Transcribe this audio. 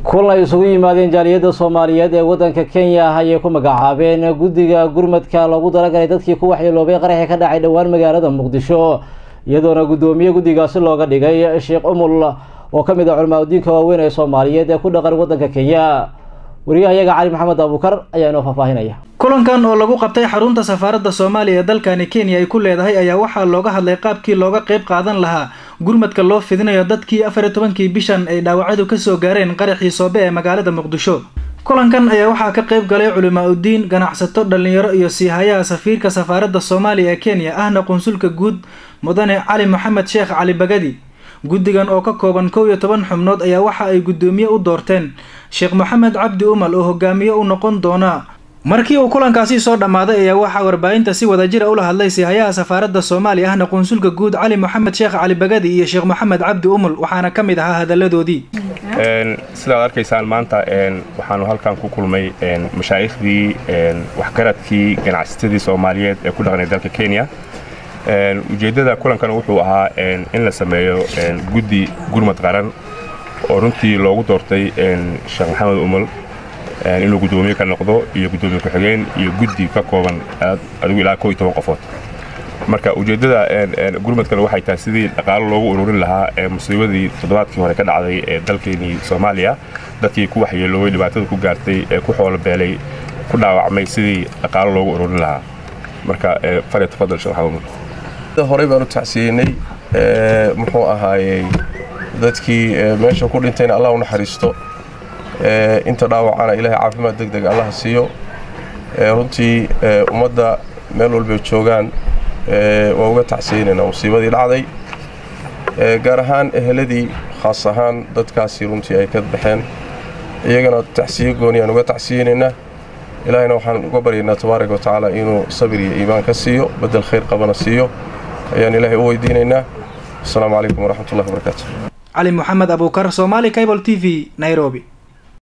kulan ay isugu yimaadeen jaaliyadda soomaaliyeed ee waddanka kenya ah ayay ku magacaabeen guddiga gurmadka loogu talagalay dadkii ku waxyeeloobay qaraxii ka dhacay dhowaan magaalada muqdisho iyadoona guddoomiye guddigaasi looga dhigay sheekh umul oo ka mid ah culamaadudiinka waaweyn ee soomaaliyeed ee ku dhaqan waddanka kenya wariyahayaga cali maxamed abuukar ayaa inoo faahfaahinaya kulankan oo lagu qabtay xarunta safaaradda soomaaliya ee dalkani kenya ay ku leedahay ayaa waxaa looga hadlay qaabkii looga qayb qaadan lahaa gurmadka loo fidinayo dadkii afar iyo tobankii bishan ay dhaawacadu kasoo gaareen qaraxii soobe ee magaalada muqdisho kulankan ayaa waxaa ka qayb galay culimaa udiin ganacsato dhalinyaro iyo siihayaha safiirka safaaradda soomaaliya ee kenya ahna qunsulka guud mudane cali maxamed sheekh cali bagadi guddigan oo ka kooban kow iyo toban xubnood ayaa waxa ay guddoomiye u doorteen sheekh maxamed cabdi umal oo hogaamiye u noqon doona markii uu kulankaasi soo dhammaaday ayaa waxaa warbaahinta si wadajira ula hadlay siihayaha safaaradda soomaaliya ahna qunsulka guud cali maxamed sheekh cali bagadi iyo sheekh maxamed cabdi umul waxaana ka mid ahaa hadaladoodii sidaad arkaysaan maanta waxaanu halkan ku kulmay mashaaikhdii waxgaradkii ganacsatadii soomaaliyeed ee ku dhaqnay dalka kenya ujeeddada kulankan wuxuu ahaa in la sameeyo guddi gurmad qaran oo runtii loogu doortay sheekh maxamed umul inuu guddoomiye ka noqdo iyo guddoomiye ku-xigeen iyo guddi ka kooban adigu ilaa ko iyo toban qofood marka ujeeddada gurmadkan waxay tahay sidii dhaqaalo loogu ururin lahaa musiibadii toddobaadkii hore ka dhacday ee dalkeenii soomaaliya dadkii ku waxyeeloobay dhibaatada ku gaartay ee ku xoolobeelay ku dhaawacmay sidii dhaqaalo loogu ururin lahaa marka fare tafadal sheekh maxamed umul horey baanu tacsiyeynay muxuu ahaayey dadkii meesha ku dhintayna allah u naxariisto inta dhaawacana ilaahay caafimaad deg deg allaha siiyo runtii ummadda meel walbay joogaan waa uga tacsiyeynaynaa musiibadii dhacday gaar ahaan eheladii khaas ahaan dadkaasi runtii ay ka baxeen iyagana tacsiyo gooni aan uga tacsiyeynaynaa ilaahayna waxaan uga baryaynaa tabaaraka wa tacaala inuu sabir iyo iimaan ka siiyo bedel khayr qabana siiyo ayaan ilaahay u weydiinaynaa asalaamu calaykum waraxmatullahi wabarakaatu cali maxamed abuukar somaali cable t v nairobi